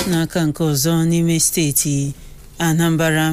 n'aka nke ọzọ n'ime steeti Anambra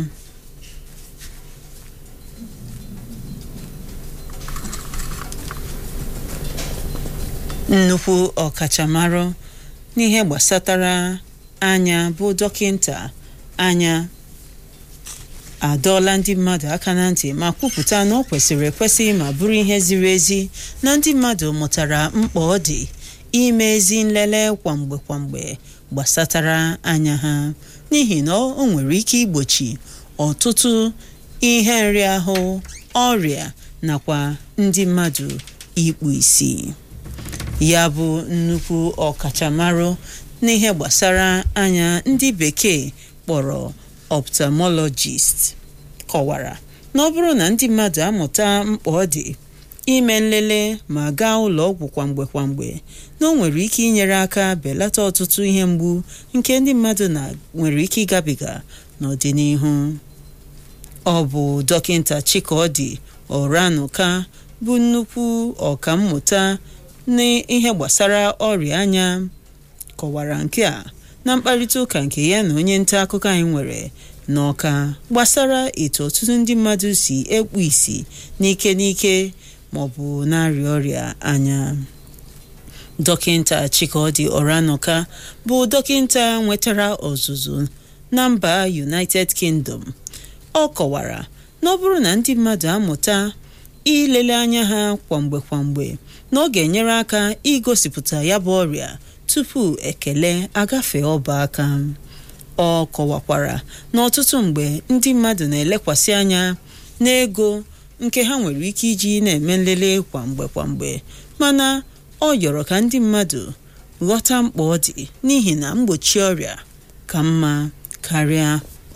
nnukwu ọkachamara n'ihe gbasatara anya bụ dọkịnta anya adọọla ndị mmadụ aka na ntị ma kwupụta na ọ kwesịrị ekwesị ma bụrụ ihe ziri ezi na ndị mmadụ mụtara mkpa ọ dị ime ezi nlele kwamgbe kwamgbe gbasatara anya ha n'ihi na o nwere ike igbochi ọtụtụ ihe nriahụ ọrịa nakwa ndị mmadụ ikpu isi ya bụ nnukwu ọkachamara n'ihe gbasara anya ndị bekee kpọrọ ophthalmologist kọwara na ọ bụrụ na ndị mmadụ amụta mkpa ọ dị ime nlele ma gaa ụlọ ọgwụ kwamgbe kwamgbe na o nwere ike inyere aka belata ọtụtụ ihe mgbu nke ndị mmadụ na nwere ike ịgabiga n'ọdịnihu ọ bụ dọkịnta Chikaọdị Oranuka bụ nnukwu ọkammụta n'ihe gbasara ọrịa anya kọwara nke a na mkparịta ụka nke ya na onye nta akụkọ anyị nwere n'ọka gbasara etu ọtụtụ ndị mmadụ si ekpu isi n'ike n'ike maọbụ na-arịa ọrịa anya dọkịnta Chikaọdị Oranuka bụ dọkịnta nwetara ọzụzụ na mba United Kingdom ọ kọwara na ọ bụrụ na ndị mmadụ amụta ilele anya ha kwamgbe kwamgbe na ọ ga-enyere aka igosipụta ya bụ ọrịa tupu ekele agafe ọba aka ọ kọwakwara na ọtụtụ mgbe ndị mmadụ na-elekwasị anya n'ego nke ha nwere ike iji na-eme nlele kwamgbe kwamgbe mana ọ yọrọ ka ndị mmadụ ghọta mkpa ọ dị n'ihi na mgbochi ọrịa ka mma karịa